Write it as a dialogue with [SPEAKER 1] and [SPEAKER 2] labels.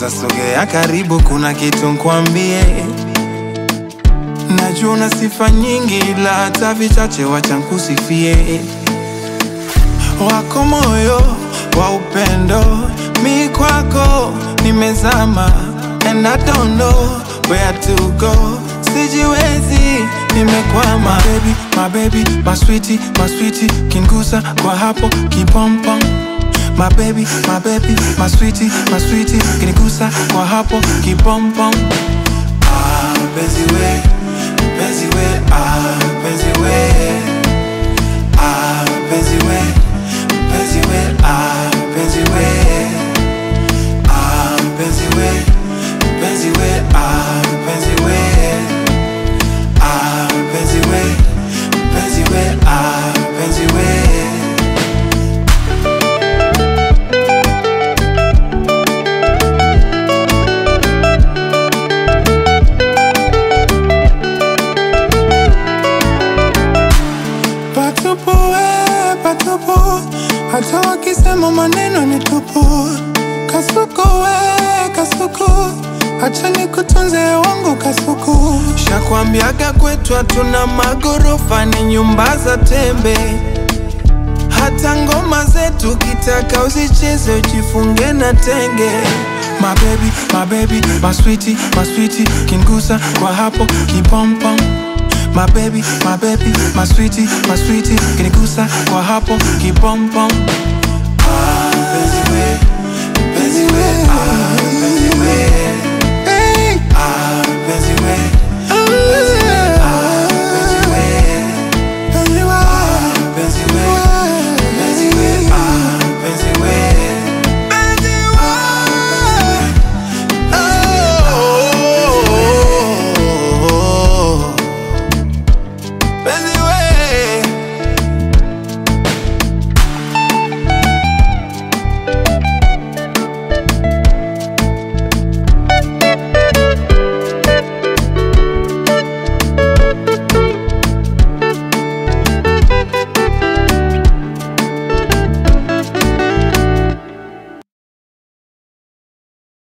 [SPEAKER 1] Sasa sogea karibu, kuna kitu nkwambie. Najua una sifa nyingi, ila hata vichache wacha nkusifie. Wako moyo wa upendo, mi kwako nimezama, and I don't know where to go. Sijiwezi, nimekwama. My baby, my baby, my sweetie, my sweetie, kingusa kwa hapo kipompom. My baby, my baby, my sweetie, my sweetie, kinigusa kwa hapo kipompom. Ah, mpenzi we, mpenzi we, ah, mpenzi we. Ah, mpenzi we, mpenzi we, ah, mpenzi we. Ah, mpenzi we, mpenzi we, ah, mpenzi we. Ah, mpenzi we, mpenzi we, ah, mpenzi we. Patupu we, patupu, hata wakisema maneno ni tupu. Kasuku we, kasuku, acha nikutunze wangu kasuku. Shakwambiaga kwetu hatuna magorofa, ni nyumba za tembe. Hata ngoma zetu kitaka usicheze, ujifunge na tenge. My baby, my baby, my sweetie, my sweetie, kingusa kwa hapo kipompom. My baby, my baby, my sweetie, my sweetie, kinigusa kwa hapo kipompom. Ah, mpenzi we, mpenzi we, ah,